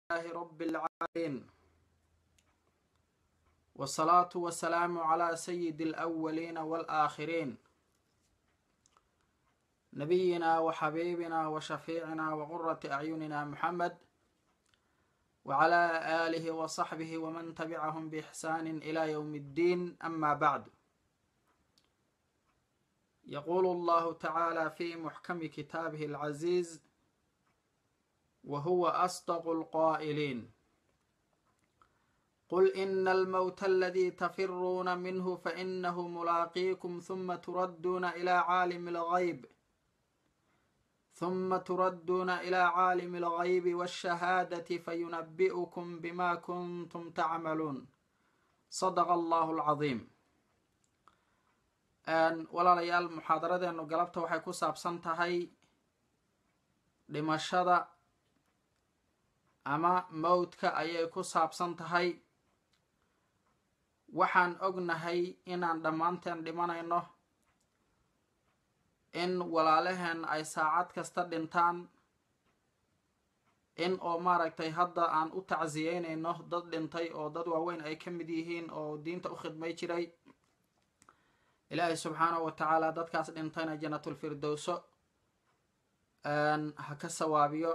لله رب العالمين والصلاة والسلام على سيد الأولين والآخرين نبينا وحبيبنا وشفيعنا وقرة أعيننا محمد وعلى آله وصحبه ومن تبعهم بإحسان إلى يوم الدين أما بعد يقول الله تعالى في محكم كتابه العزيز وهو أصدق القائلين قل إن الموت الذي تفرون منه فإنه ملاقيكم ثم تردون إلى عالم الغيب ثم تردون إلى عالم الغيب والشهادة فينبئكم بما كنتم تعملون صدق الله العظيم walaalayaal muxaadaradeenu galabta waxay ku saabsan tahay dhimashada ama mowdka ayay ku saabsan tahay waxaan ognahay inaan dhammaanteen dhimanayno in walaalaheen ay saacad kasta dhintaan in oo maaragtay hadda aan u tacsiyeynayno dad dhintay oo dad waaweyn ay ka mid yihiin oo diinta u khidmay jiray ilaahay subxaanahu wa tacaala dadkaas dhintayna janatulfirdowso ha ka sawaabiyo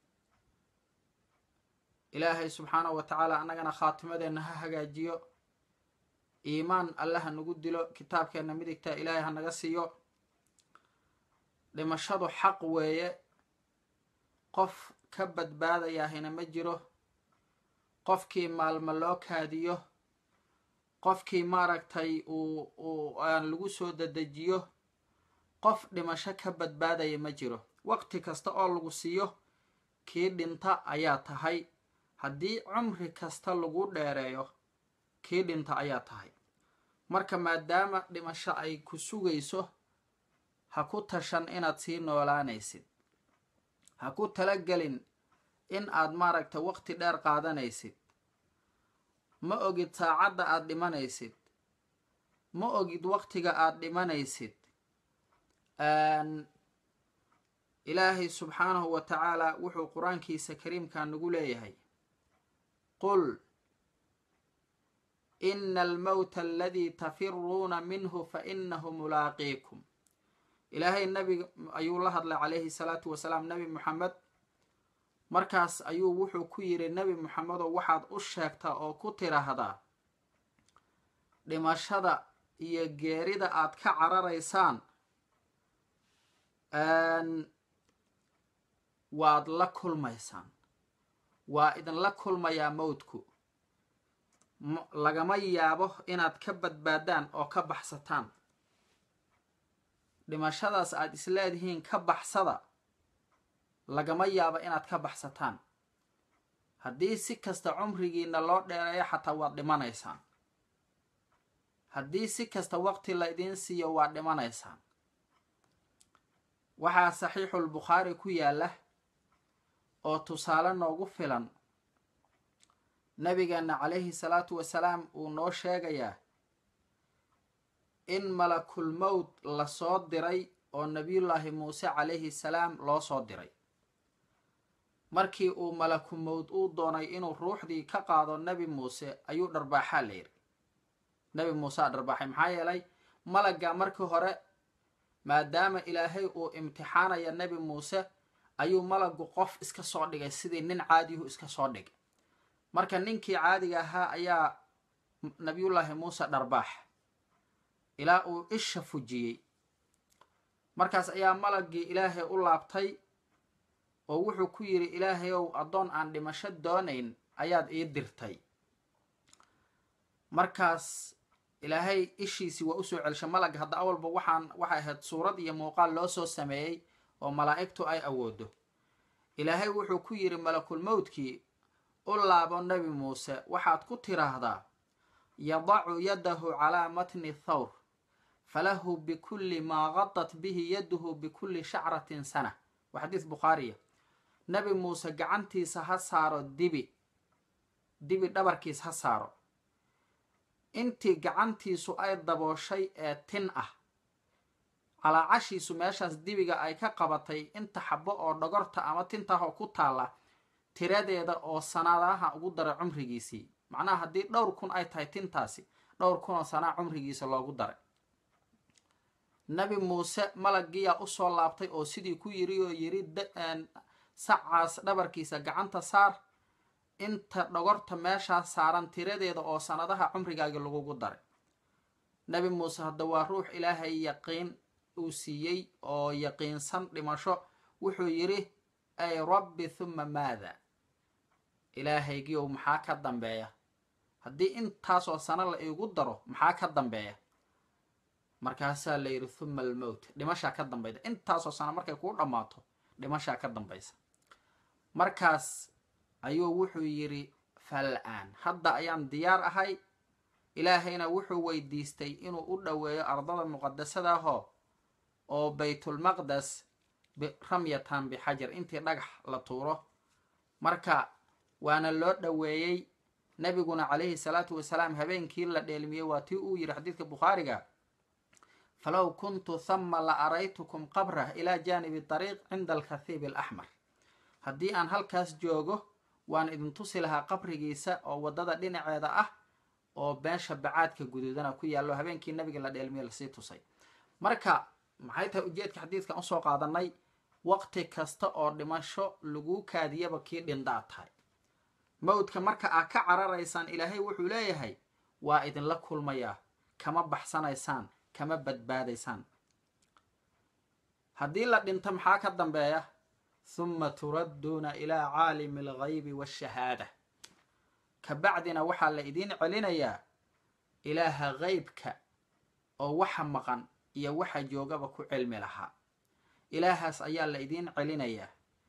ilaahay subxaanahu wa tacaala annagana khaatimadeenna ha hagaajiyo iimaan alle ha nagu dilo kitaabkeenna midigta ilaahay ha naga siiyo dhimashadu xaq weeye qof ka badbaadayahina ma jiro qofkii maalmo loo kaadiyo qofkii maaragtay uu uu aan lagu soo dadejiyo qof dhimasho ka badbaadaya ma jiro waqti kasta oo lagu siiyo kii dhinta ayaa tahay haddii cumri kasta lagu dheereeyo kii dhinta ayaa tahay marka maadaama dhimasho ay ku sugayso ha ku tashan inaad sii noolaanaysid ha ku talagelin in aad maaragtay waqti dheer qaadanaysid ma ogid saacadda aada dhimanaysid ma ogid waqtiga aada dhimanaysid ilaahay subxaanahu wa tacaala wuxuu qur-aankiisa kariimka nagu leeyahay qul ina almowta aladii tafiruuna minhu fa inahu mulaaqiikum ilaahay nabi ayuu la hadlay calayhi salaatu wasalaam nebi moxamed markaas ayuu wuxuu ku yidhi nebi moxamedow waxaad u sheegtaa oo ku tiraahdaa dhimashada iyo geerida aad ka cararaysaan waad la kulmaysaan waa idinla kulmayaa mowdku lagama yaabo inaad ka badbaadaan oo ka baxsataan dhimashadaas aad isleedihiin ka baxsada lagama yaabo inaad ka baxsataan haddii si kasta cumrigiina loo dheereeyo xataa waad dhimanaysaan haddii si kasta waqti la idiin siiyo waad dhimanaysaan waxaa saxiixulbukhaari ku yaalla oo tusaale noogu filan nabigeenna calayhi salaatu wasalaam uu noo sheegayaa in malakul mowd lasoo diray oo nabiyullaahi muuse calayhi salaam loo soo diray markii uu malaku mowd uu doonay inuu ruuxdii ka qaado nebi muuse ayuu dharbaaxaa la yidhi nebi muusea dharbaaxay maxaa yeelay malagga markii hore maadaama ilaahay uu imtixaanaya nebi muuse ayuu malagu qof iska soo dhigay sidii nin caadiyuhu iska soo dhigay marka ninkii caadiga ahaa ayaa nabiyullaahi muuse dharbaax ilaa uu isha fujiyey markaas ayaa malaggii ilaahay u laabtay oo wuxuu ku yidhi ilaahayow addoon aan dhimasho doonayn ayaad ii dirtay markaas ilaahay ishiisii waa usoo celshay malag hadda awalba waxaan waxay ahayd suurad iyo muuqaal loo soo sameeyey oo malaa'igtu ay awoodo ilaahay wuxuu ku yidhi malakul mowdkii u laabo nebi muuse waxaad ku tiraahdaa yadacu yadahu calaa matni thawr falahu bikulli maa qadat bihi yaduhu bikulli shacratin sana waa xadiis bukhaariya nebi muuse gacantiisa ha saaro dibi dibi dhabarkiis ha saaro intii gacantiisu ay dabooshay ee tin ah calaacashiisu meeshaas dibiga ay ka qabatay inta xabo oo dhogorta ama tintahoo ku taalla tiradeeda oo sanadaha ugu daray cumrigiisii macnaha haddii dhowr kun ay tahay tintaasi dhowr kun oo sanaa cumrigiisa loogu daray nabi muuse malaggiyaa usoo laabtay oo sidii ku yiri oo yiri sacaas dhabarkiisa gacanta saar inta dhogorta meeshaas saaran tiradeeda oo sanadaha cumrigaagi lagugu daray nabi muuse hadda waa ruux ilaahay yaqiin uu siiyey oo yaqiinsan dhimasho wuxuu yidhi ay rabbi thuma maada ilaahaygiiow maxaa ka dambeeya haddii intaasoo sano la iigu daro maxaa ka dambeeya markaasaa la yidhi thuma almowt dhimashaa ka dambayda intaasoo sano markay kuu dhammaato dhimashaa ka dambaysa markaas ayuu wuxuu yidhi fal-aan hadda ayaan diyaar ahay ilaahayna wuxuu weydiistay inuu u dhoweeyo ardada muqadasadahoo oo baytulmaqdes ramyatan bixajar intii dhagax la tuuro marka waana loo dhoweeyey nabiguna calayhi salaatu wasalaam habeenkii la dheelmiyey waa tii uu yidhi xadiidka bukhaariga falow kuntu thama la araytukum qabrah ilaa jaanibi dariiq cinda alkathiib alaxmar haddii aan halkaas joogo waan idin tusi lahaa qabrigiisa oo waddada dhinaceeda ah oo beesha bacaadka guduudana ku yaallo habeenkii nabiga la dheelmiye lasii tusay marka maxay tahay ujeedka xadiidkan usoo qaadanay waqti kasta oo dhimasho laguu kaadiyaba kii dhindaa tahay mawdka marka aad ka cararaysaan ilaahay wuxuu leeyahay waa idinla kulmayaa kama baxsanaysaan kama badbaadaysaan haddii la dhinto maxaa ka dambeeya huma turadduuna ilaa caalimi alghaybi waashahaada kabacdina waxaa la idiin celinayaa ilaaha qeybka oo waxa maqan iyo waxa joogaba ku cilmi lahaa ilaahaas ayaa la idiin celinayaa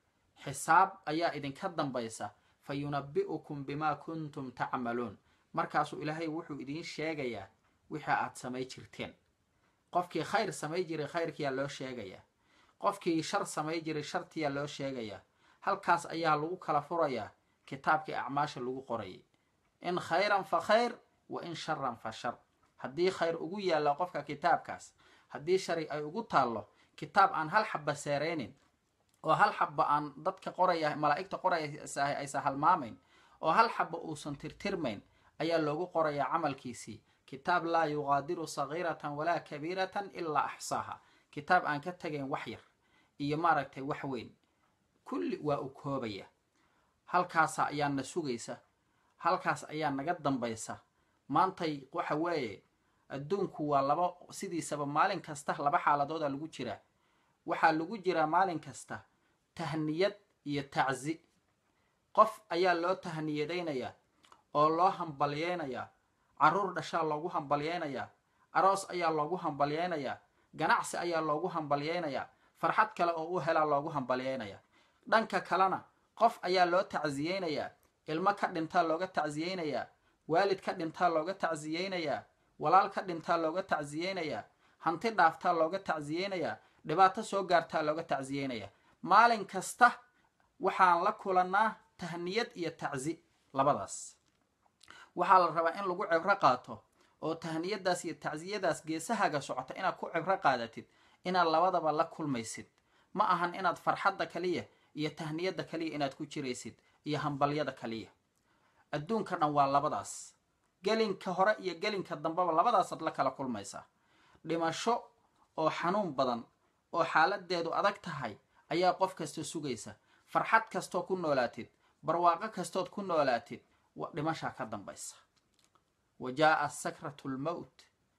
xisaab ayaa idinka dambaysa fa yunabbi'ukum bimaa kuntum tacmaluun markaasuu ilaahay wuxuu idiin sheegayaa wixii aad samay jirteen qofkii khayr samay jiray khayrkiyaa loo sheegayaa qofkii shar samay jiray shartiyaa loo sheegayaa halkaas ayaa lagu kala furayaa kitaabkii acmaasha lagu qorayay in khayran fa khayr wa in sharan fa shar haddii khayr ugu yaalla qofka kitaabkaas haddii shari ay ugu taallo kitaab aan hal xabba seereynin oo hal xabba aan dadka qoraya malaa'igta qoraysaah aysa halmaamayn oo hal xabba uusan tirtirmayn ayaa loogu qorayaa camalkiisii kitaab laa yuqaadiru sagiiratan walaa kabiiratan ilaa axsaaha kitaab aan ka tegayn wax yar iyo maaragtay wax weyn kulli waa u koobaya halkaasa ayaa na sugaysa halkaas ayaa naga dambaysa maantay waxa weeye adduunku waa laba sidiisaba maalin kasta laba xaaladooda lagu jiraa waxaa lagu jiraa maalin kasta tahniyad iyo tacsi qof ayaa loo tahniyadaynayaa oo loo hambalyeynayaa carruur dhashaa loogu hambalyeynayaa aroos ayaa loogu hambalyeynayaa ganacsi ayaa loogu hambalyeynayaa farxad kale oo u helaa loogu hambalyeynayaa dhanka kalena qof ayaa loo tacsiyeynayaa ilmo ka dhintaa looga tacsiyeynayaa waalid ka dhintaa looga tacsiyeynayaa walaal ka dhintaa looga tacsiyeynayaa hanti dhaaftaa looga tacsiyeynayaa dhibaato soo gaartaa looga tacsiyeynayaa maalin kasta waxaan la kulannaa tahniyad iyo tacsi labadaas waxaa la rabaa in lagu cibro qaato oo tahniyadaas iyo tacsiyadaas geesahaaga socota inaad ku cibro qaadatid inaad labadaba la kulmaysid ma ahan inaad farxadda kaliya iyo tahniyadda kaliya inaad ku jiraysid iyo hambalyada kaliya adduunka dhan waa labadaas gelinka hore iyo gelinka dambeba labadaasaad la kala kulmaysaa dhimasho oo xanuun badan oo xaaladeedu adag tahay ayaa qof kasta sugaysa farxad kastoo ku noolaatid barwaaqo kastood ku noolaatid dhimashaa ka dambaysa wa jaaa sakratu lmowt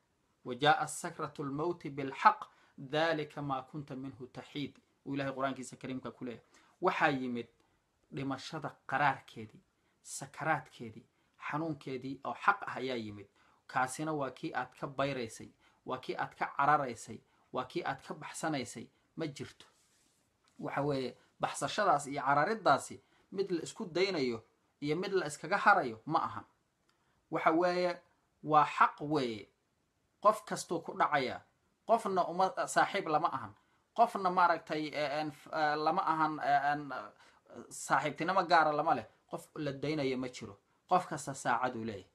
wa jaaa sakratu lmowti bilxaq dalika maa kunta minhu taxiid uu ilahay qur-aankiisa kariimka ku leeyahy waxaa yimid dhimashada qaraarkeedii sakaraadkeedii xanuunkeedii oo xaq ah ayaa yimid kaasina waa kii aad ka bayraysay waa kii aad ka cararaysay waa kii aad ka baxsanaysay ma jirto waxa weeye baxsashadaas iyo carariddaasi mid la isku daynayo iyo mid la iskaga harayo ma ahan waxa weeye waa xaq weeye qof kastuu ku dhacayaa qofna uma saaxiib lama ahan qofna maaragtay lama ahan saaxiibtinimo gaara lama leh qof la daynayo ma jiro qof kasta saacaduu leeyahy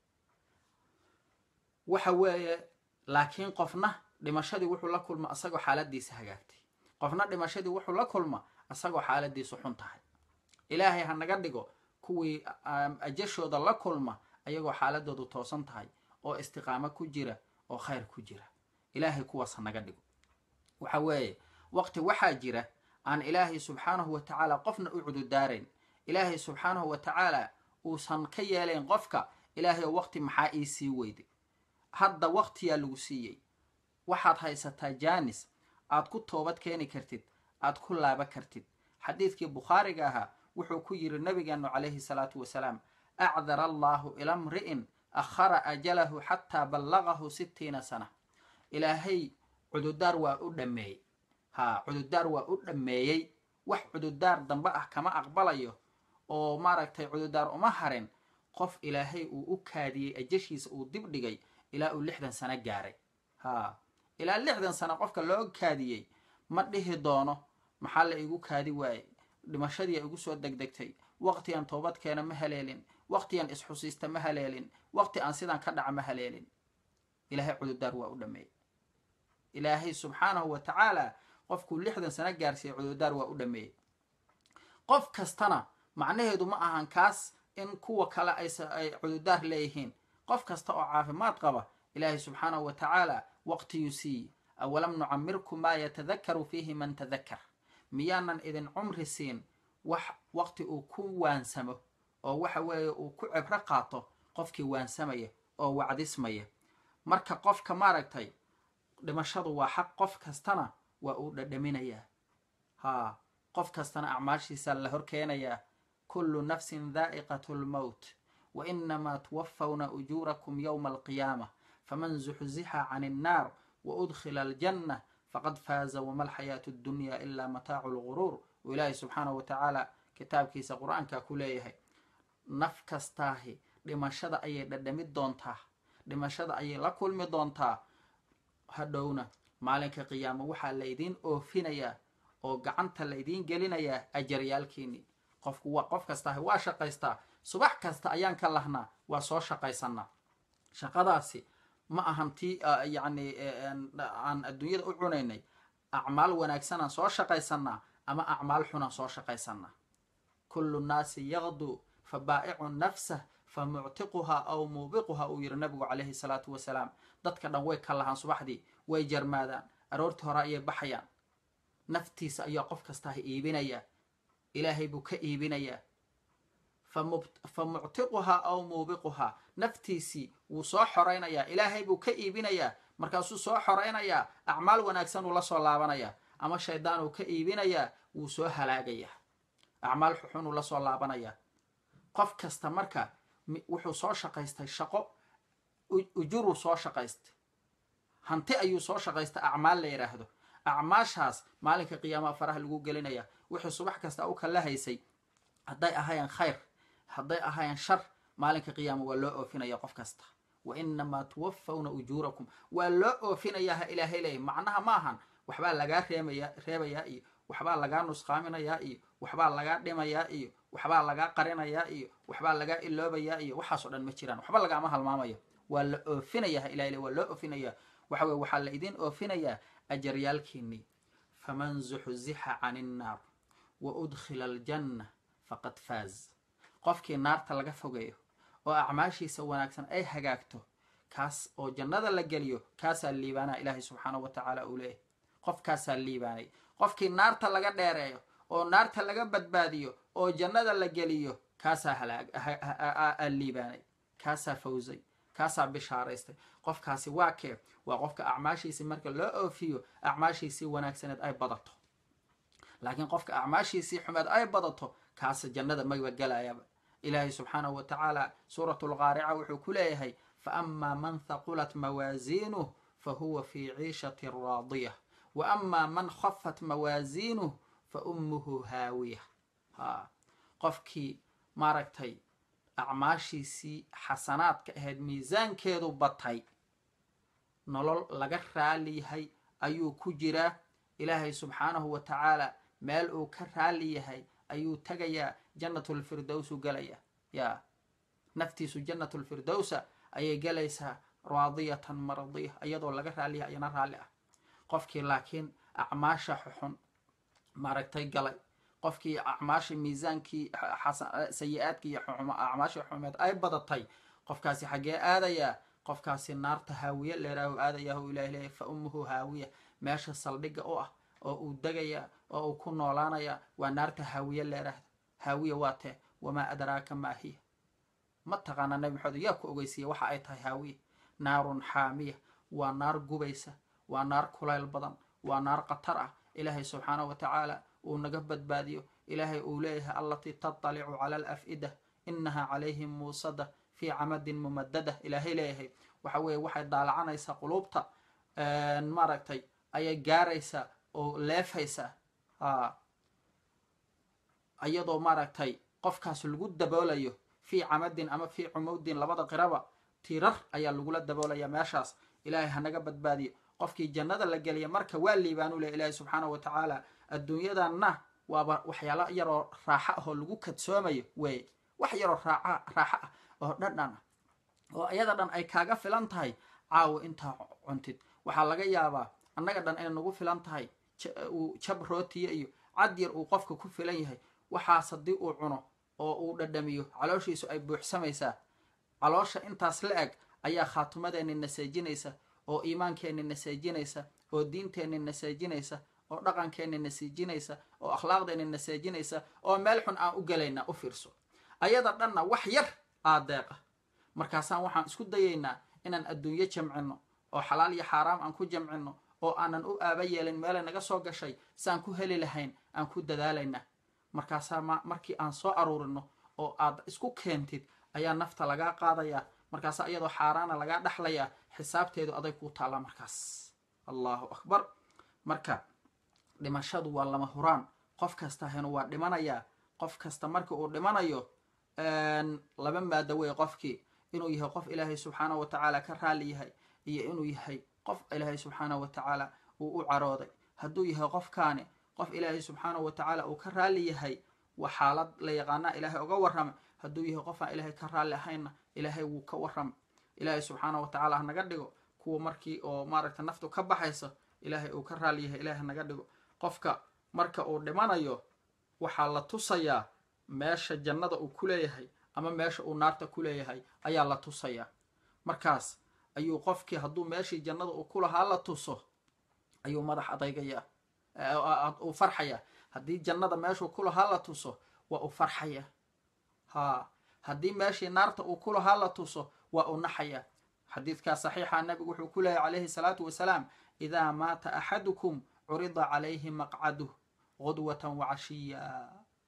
waxa weeye laakiin qofna dhimashadii wuxuu la kulma isagoo xaaladiisa hagaagtay qofna dhimashadii wuxuu la kulma isagoo xaaladiisu xun tahay ilaahay ha naga dhigo kuwii ajashooda la kulma ayagoo xaaladoodu toosan tahay oo istiqaamo ku jira oo khayr ku jira ilaahay kuwaas ha naga dhigo waxa weeye waqti waxaa jira aan ilaahay subxaanahu wa tacaala qofna u cududaarayn ilaahay subxaanahu wa tacaala uusan ka yeelayn qofka ilaahay oo waqti maxaa ii sii weyday hadda waqtiyaa lagu siiyey waxaad haysataa jaanis aad ku toobad keeni kartid aad ku laaba kartid xadiidkii bukhaariga ahaa wuxuu ku yidhi nabigeenu calayhi salaatu wasalaam acdara allaahu ila mri'in akhara ajalahu xataa ballagahu sittiina sana ilaahay cududaar waa u dhammeeyey haa cududaar waa u dhammeeyey wax cududaar dambe ah kama aqbalayo oo maaragtay cududaar uma harin qof ilaahay uu u kaadiyey ajashiisa uu dib dhigay ilaa uu lixdan sano gaaray haa ilaa lixdan sano qofka loo kaadiyey ma dhihi doono maxaa la igu kaadi waayey dhimashadiia igu soo degdegtay waqtigan toobadkeena ma haleelin waqtigan isxusiista ma haleelin waqti aan sidaan ka dhaca ma haleelin ilaahay cududaar waa u dhameeyey ilaahay subxaanahu wa tacaala qofkuu lixdan sano gaarsiiyey cududaar waa u dhameeyey qof kastana macnaheedu ma ahan kaas in kuwa kale ay cududaar leeyihiin qof kasta oo caafimaad qaba ilaahay subxaanahu wa tacaala waqtiyuu siiye awalam nucamirkum maa yatadakaru fiihi man tadakar miyaanan idin cumri siin wax waqti uu ku waansamo oo waxa weeye uu ku cibro qaato qofkii waansamaya oo wacdismaya marka qofka maaragtay dhimashadu waa xaq qof kastana waa uu dhadhaminayaa haa qof kastana acmaashiisa la hor keenayaa kullu nafsin daa'iqatu lmowt wa inamaa tuwafawna ujuurakum yowma alqiyaama faman zuxzixa can innaar wa udkhila aljanna faqad faaza wama alxayaatu addunya ilaa mataacu lguruur uu ilaahay subxaanahu wa tacaala kitaabkiisa qur-aanka ku leeyahay naf kastaahi dhimashada ayay dhadhamid doontaa dhimashada ayay la kulmi doontaa hadhowna maalinka qiyaamo waxaa laydiin oofinayaa oo gacanta laydiin gelinayaa ajaryaalkiinii qofku waa qof kastaahi waa shaqaystaa subax kasta ayaan ka lahnaa waa soo shaqaysanaa shaqadaasi ma ahan tii yacni aan adduunyada u cunaynay acmaal wanaagsanaan soo shaqaysanaa ama acmaal xunaan soo shaqaysanaa kullu nnaasi yaqduu fa baa'icu nafsah fa muctiquhaa aw muubiquhaa uu yidhi nabigu calayhi salaatu wasalaam dadka dhan way ka lahaan subaxdii way jarmaadaan aroortii hore ayay baxayaan naftiisa ayaa qof kastaaha iibinayaa ilaahay buu ka iibinayaa fa muctiquhaa aw muubiquhaa naftiisii wuu soo xoraynayaa ilaahay buu ka iibinayaa markaasuu soo xoraynayaa acmaal wanaagsan uu la soo laabanayaa ama shaydaan uu ka iibinayaa wuu soo halaagayaa acmaal xuxun uu la soo laabanayaa qof kasta marka wuxuu soo shaqaystay shaqo ujuruu soo shaqaystay hanti ayuu soo shaqaystay acmaal la yidhaahdo acmaashaas maalinka qiyaamaha faraha lagu gelinaya wuxuu subax kasta u kala haysay hadday ahaayeen khayr hadday ahaayeen shar maalinka qiyaama waa loo oofinaya qof kasta wa inamaa tuwafawna ujuurakum waa loo oofinayaa ha ilaahay leeyahy macnaha ma ahan waxbaa lagaa reemaya reebayaa iyo waxbaa lagaa nusqaaminayaa iyo waxbaa lagaa dhimayaa iyo waxbaa lagaa qarinayaa iyo waxbaa lagaa iloobayaa iyo waxaasoo dhan ma jiraan waxba lagaama halmaamayo waa la oofinaya ha ilahay le waa loo oofinaya waxa weye waxaa la idiin oofinayaa ajaryaalkiinii faman zuxzixa can innaar wa udkhila aljanna faqad faaz qofkii naarta laga fogeeyo oo acmaashiisa wanaagsan ay hagaagto kaas oo jannada la geliyo kaasaa liibaanaa ilaahay subxaanahu wa tacaala uu leeyahy qofkaasaa liibaanay qofkii naarta laga dheereeyo oo naarta laga badbaadiyo oo jannada la geliyo kaasaa halaa liibaanay kaasaa fawsay kaasaa bishaaraystay qofkaasi waa kee waa qofka acmaashiisii marka loo oofiyo acmaashiisii wanaagsaneed ay badato laakiin qofka acmaashiisii xumeed ay badato kaasa jannada maba gelaayaba ilaahay subxaanahu wa tacaala suuratu lqaarica wuxuu ku leeyahay fa amaa man haqulat mawaasiinuh fa huwa fii ciishatin raadiya wa amaa man khafat mawaasiinuh fa ummuhu haawiya ha qofkii maaragtay acmaashiisii xasanaadka ahayd miisaankeedu batay nolol laga raali yahay ayuu ku jiraa ilaahay subxaanahu wa tacaala meel uu ka raali yahay ayuu tegayaa jannatulfirdowsu gelaya yaa naftiisu jannatulfirdowsa ayay gelaysaa raadiyatan mardiya iyadoo laga raaliyahay ayana raalli ah qofkii laakiin acmaasha xuxun maaragtay galay qofkii acmaashii miisaankii sayi-aadkii iyo acmaashii xumeed ay badatay qofkaasi xaggee aadayaa qofkaasi naarta haawiye leeraahu aadayaa hu ilahi leeyahy fa ummuhu haawiya meesha saldhigga u ah oo uu degaya oo uu ku noolaanaya waa naarta haawiye leeraahda haawiya waa tee wamaa adraaka maa hiya ma taqaanaa nabi maxamed yaa ku ogeysiiya waxa ay tahay haawiya naarun xaamiya waa naar gubaysa waa naar kulayl badan waa naar khatar ah ilaahay subxaanahu wa tacaala uu naga badbaadiyo ilaahay uu leeyahay allatii tatalicu cala alaf'ida inaha calayhim muusada fii camadin mumadada ilaahay leeyahay waxa weeye waxay daalacanaysaa quluubta maaragtay ayay gaaraysaa oo leefaysaa iyadoo maaragtay qofkaas lagu daboolayo fii camadin ama fii cumudin labada qiraba tirar ayaa lagula daboolaya meeshaas ilaahay hanaga badbaadiyo qofkii jannada la geliya marka waa liibaanu leh ilaahay subxaanahu wa tacaala adduunyadanna waaba waxyaalo yaroo raaxo ah oo lagu kadsoomayo weeye wax yaroo raaca raaxo ah oo dhadhan ah oo iyada dhan ay kaaga filan tahay caawo intaa cuntid waxaa laga yaabaa annaga dhan inay nagu filan tahay uu jab rootiya iyo cad yar uu qofka ku filan yahay waxaas haddii uu cuno oo uu dhadhamiyo calooshiisu ay buuxsamaysaa caloosha intaas la eg ayaa khaatumadeenni naseejinaysa oo iimaankeenni naseejinaysa oo diinteenni naseejinaysa oo dhaqankeenni naseejinaysa oo akhlaaqdeenni naseejinaysa oo meel xun aan u gelayna u fiirso ayada dhanna wax yar aa deeqa markaasaan waxaan isku dayaynaa inaan adduunyo jamcino oo xalaal iyo xaaraam aan ku jamcino oo aanan u aaba yeelin meelay naga soo gashay siaan ku heli lahayn aan ku dadaalayna markaasaa markii aan soo aruurino oo aad isku keentid ayaa nafta lagaa qaadayaa markaasaa iyadoo xaaraana lagaa dhexlayaa xisaabteedu aday kuu taallaa markaas allahu akbar marka dhimashadu waa lama huraan qof kasta henu waa dhimanayaa qof kasta marka uu dhimanayo laba maado wey qofkii inuu yahay qof ilaahay subxaanahu wa tacaala ka raali yahay iyo inuu yahay qof ilaahay subxaanahu wa tacaala uu u carooday hadduu yahay qofkaani qof ilaahay subxaanahu wa tacaala uu ka raali yahay waa xaalad la yaqaanaa ilaahay uga warrama hadduu yahay qof aan ilaahay ka raalli ahaynna ilaahay wuu ka warrama ilaahay subxaanahu wa tacaala hanaga dhigo kuwa markii oo maaragta naftu ka baxayso ilaahay uu ka raali yahay ilaahay hanaga dhigo qofka marka uu dhimanayo waxaa la tusayaa meesha jannada uu ku leeyahay ama meesha uu naarta ku leeyahay ayaa la tusayaa markaas ayuu qofkii hadduu meeshii jannada uu ku lahaa la tuso ayuu madax adaygayaa uu farxayaa haddii jannada meeshuu ku lahaa la tuso waa uu farxayaa haa haddii meeshii naarta uu ku lahaa la tuso waa uu naxayaa xadiidkaa saxiixa nabigu wuxuu ku leeyahy calayhi salaatu wasalaam idaa maata axadukum curida calayhi maqcaduh qudwatan wacashiya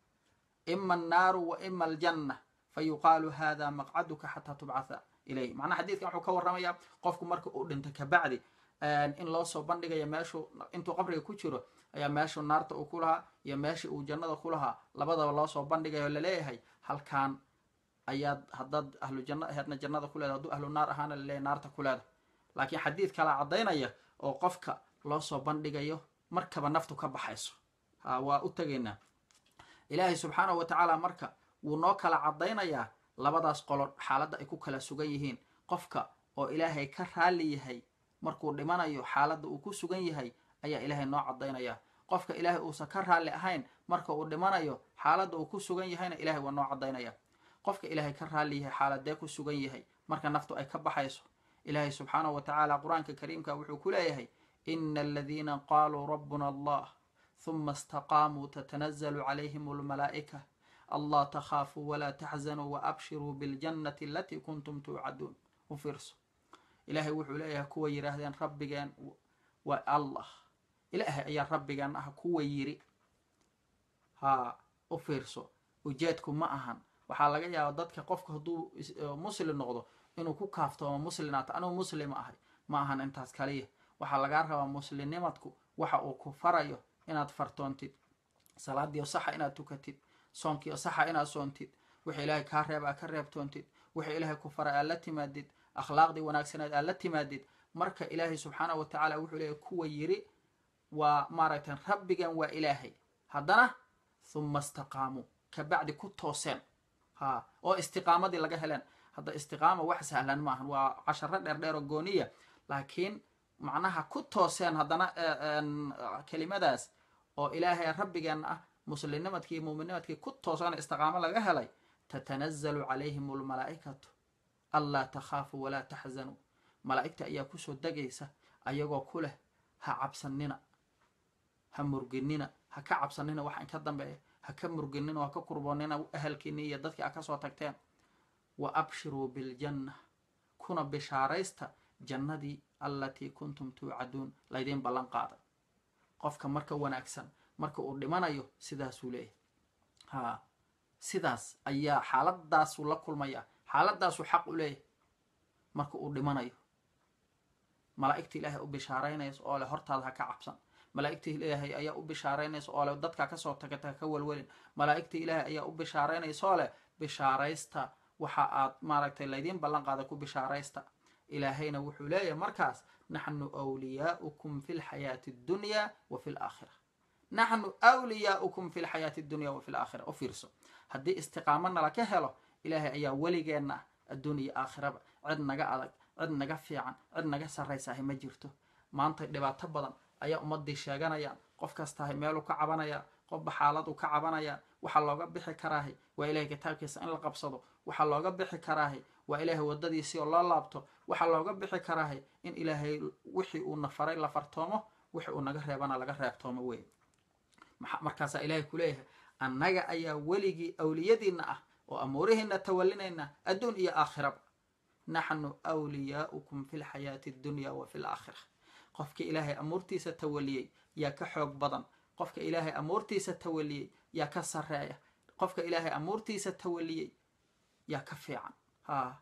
ima annaaru wa ima aljanna fayuqaalu hada maqcaduka xataa tubcatha ilayh macnaha xadiidkan wuxuu ka warramayaa qofku marka uu dhinto kabacdi in loo soo bandhigaya meeshuu intuu qabriga ku jiro ayaa meeshuu naarta uu ku lahaa iyo meeshii uu jannada ku lahaa labadaba loo soo bandhigayo laleeyahay halkaan ayaad haddaad ahlu janno aheedna jannada ku leeda hadduu ahlu naar ahaana laleeyahay naarta ku leeda laakiin xadiid kalaa caddaynaya oo qofka loo soo bandhigayo markaba naftu ka baxayso ha waa u tegaynaa ilaahay subxaanahu wa tacaala marka wuu noo kala caddaynayaa labadaas qolo xaaladda ay ku kala sugan yihiin qofka oo ilaahay ka raalli yahay markuu dhimanayo xaaladda uu ku sugan yahay ayaa ilaahay noo caddaynaya qofka ilaahay uusan ka raalli ahayn marka uu dhimanayo xaaladda uu ku sugan yahayna ilahay waa noo caddaynaya qofka ilaahay ka raalli yahay xaaladee ku sugan yahay marka naftu ay ka baxayso ilaahay subxaanahu wa tacaala qur-aanka kariimka wuxuu ku leeyahay ina aladiina qaaluu rabbuna allah huma istaqaamuu tatanazalu calayhim almalaa'ika allah takhaafuu walaa taxzanuu waabshiruu biljannati alatii kuntum tuucaduun u fiirso ilaahay wuxuu leeyahay kuwa yidhaahdeen rabbigeen waa allah ilaahay ayaa rabbigeen ah kuwa yiri haa u fiirso ujeedku ma ahan waxaa laga yaaba dadka qofka hadduu muslim noqdo inuu ku kaaftoomo muslinaata anuu muslima ahay ma ahan intaas kaliya waxaa lagaa rabaa muslimnimadku waxa uu ku farayo inaad fartoontid salaadiio saxa inaad tukatid soonkiio saxa inaad soontid wixii ilaahay kaa reeb aad ka reebtoontid wixii ilaahay ku faray aad la timaadid akhlaaqdii wanaagsaneed aad la timaadid marka ilaahay subxaanahu wa tacaala wuxuu leeyahy kuwa yiri waa maaragtay rabbigan waa ilaahay haddana huma istaqaamuu kabacdi ku tooseen ha oo istiqaamadii laga heleen hadda istiqaama wax sahlan maahan waa casharo dheer dheer oo gooniya laakiin macnaha ku tooseen haddana kelimadaas oo ilaahay rabbigeenna ah muslimnimadkii iyo muuminimadkii ku toosan istiqaamo laga helay tatanazalu calayhim almalaa'ikatu anlaa takhaafuu walaa taxzanuu malaa'igta ayaa kusoo degaysa ayagoo ku leh ha cabsanina ha murginina ha ka cabsanina waxa inka dambeeya ha ka murginina ha ka kurboonina ahalkiini iyo dadkii a kasoo tagteen wa abshiruu biljanna kuna bishaaraysta jannadii allatii kuntum tuucaduun laydiin ballan qaaday qofka marka wanaagsan marka uu dhimanayo sidaasuu leeyahay ha sidaas ayaa xaaladdaasuu la kulmaya xaaladdaasuu xaq u leeyahay marka uu dhimanayo malaa'igta ilaahay u bishaaraynaysa oo leh hortaada ha ka cabsan malaa'igta ilaahay ayaa u bishaaraynaysa oo leh dadkaa kasoo tagata ha ka welwelin malaa'igta ilaahay ayaa u bishaaraynaysa oo leh bishaaraysta waxa aad maaragtay laydiin ballan qaada ku bishaaraysta ilaahayna wuxuu leeyahay markaas naxnu wliyaaukum fi lxayaati addunyaa wa fi laakhira naxnu wliyaaukum fi lxayaati addunya wa fi laakhira u fiirso haddii istiqaamo nala ka helo ilaahay ayaa weligeenna ah adduun iyo aakhiraba cid naga adag cid naga fiican cid naga sarraysahay ma jirto maanta dhibaato badan ayaa ummadii sheeganayaan qof kastahay meeluu ka cabanaya qofba xaaladuu ka cabanaya waxaa looga bixi karaahay waa ilahay kitaabkiisa in la qabsado waxaa looga bixi karaahay waa ilaahay waddadiisii oo loo laabto waxaa looga bixi karaahay in ilaahay wixii uu na faray la fartoomo wixii uu naga reebana laga reebtoomo wey markaasaa ilaahay ku leeyahay annaga ayaa weligii awliyadiinna ah oo amuurihiina tawalinayna adduun iyo aakhiraba naxnu wliyaaukum fi lxayaati addunya wa fi laakhira qofka ilaahay amuurtiisa tawaliyey yaa ka xoog badan qofka ilaahay amuurtiisa tawaliyey yaa ka sarreeya qofka ilaahay amuurtiisa tawaliyey yaa ka fiican ha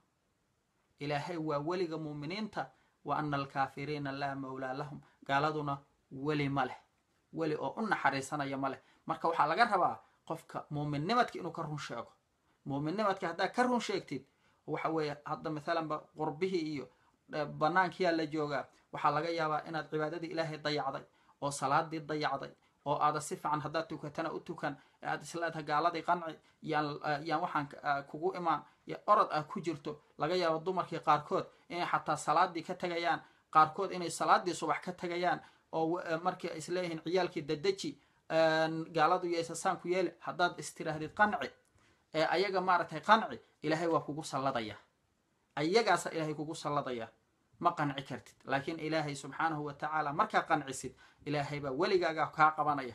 ilaahay waa weliga muuminiinta wa ana alkaafiriina laa mawlaa lahum gaaladuna weli ma leh weli oo u naxariisanaya ma leh marka waxaa laga rabaa qofka muuminnimadka inuu ka run sheego muuminnimadka haddaa ka run sheegtid waxa weeye hadda maalanba qurbihii iyo banaankiyaa la joogaa waxaa laga yaabaa inaad cibaadadii ilaahay dayacday oo salaadii dayacday oo aada si fiican haddaad tukatana u tukan aad isleedahay gaaladii qanci yaan waxaan kugu imaan orod ah ku jirto laga yaabo dumarkii qaarkood inay xataa salaadii ka tegayaan qaarkood inay salaadii subax ka tegayaan oo markii isleeyihiin ciyaalkii dadeji gaaladu yaysasaan ku yeeli haddaad istirahdid qanci ee ayaga maaragtay qanci ilaahay waa kugu salladaya ayagaasa ilaahay kugu salladaya ma qanci kartid laakiin ilaahay subxaanahu wa tacaala markaa qancisid ilaahay baa weligaaga kaa qabanaya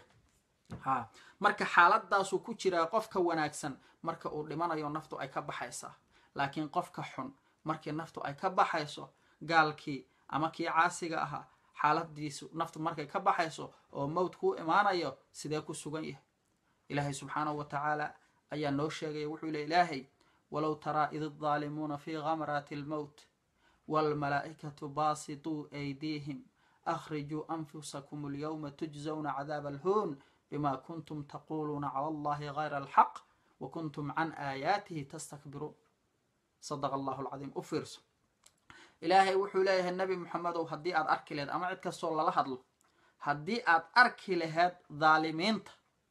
ha marka xaaladdaasuu ku jiraa qofka wanaagsan marka uu dhimanayo naftu ay ka baxaysaa laakiin qofka xun markii naftu ay ka baxayso gaalkii ama kii caasiga ahaa xaaladiisu naftu markay ka baxayso oo mowt kuu imaanayo sidee ku sugan yahay ilaahay subxaanahu wa tacaala ayaa noo sheegaya wuxuu le ilaahay walow taraa id addaalimuuna fii gamraati almowt waalmalaa'ikatu baasituu aydiihim akhrijuu anfusakum alyawma tujzawna cadaaba alhuun bima kuntum taquuluuna cala allahi gayra alxaq wa kuntum can aayaatihi tastakbiruun sadaqa allahu alcadiim u fiirso ilaahay wuxuu leeyahay nebi moxamedow haddii aad arki laheed ama cid kastoo lala hadlo haddii aad arki laheed daalimiinta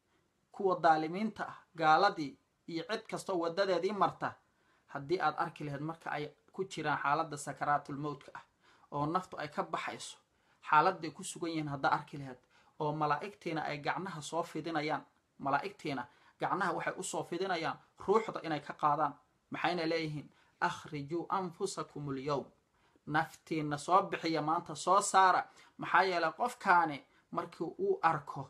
kuwa daalimiinta ah gaaladii iyo cid kastoo wadadeedii marta haddii aad arki laheyd marka ay ku jiraan xaaladda sakaraatulmowtka ah oo naftu ay ka baxayso xaaladday ku sugan yihiin haddaa arki laheyd oo malaa'igtiina ay gacnaha soo fidinayaan malaa'igtiina gacnaha waxay usoo fidinayaan ruuxda inay ka qaadaan maxayna leeyihiin akhrijuu anfusakum alyowm naftiina soo bixiya maanta soo saara maxaa yeelay qofkaani markii uu arko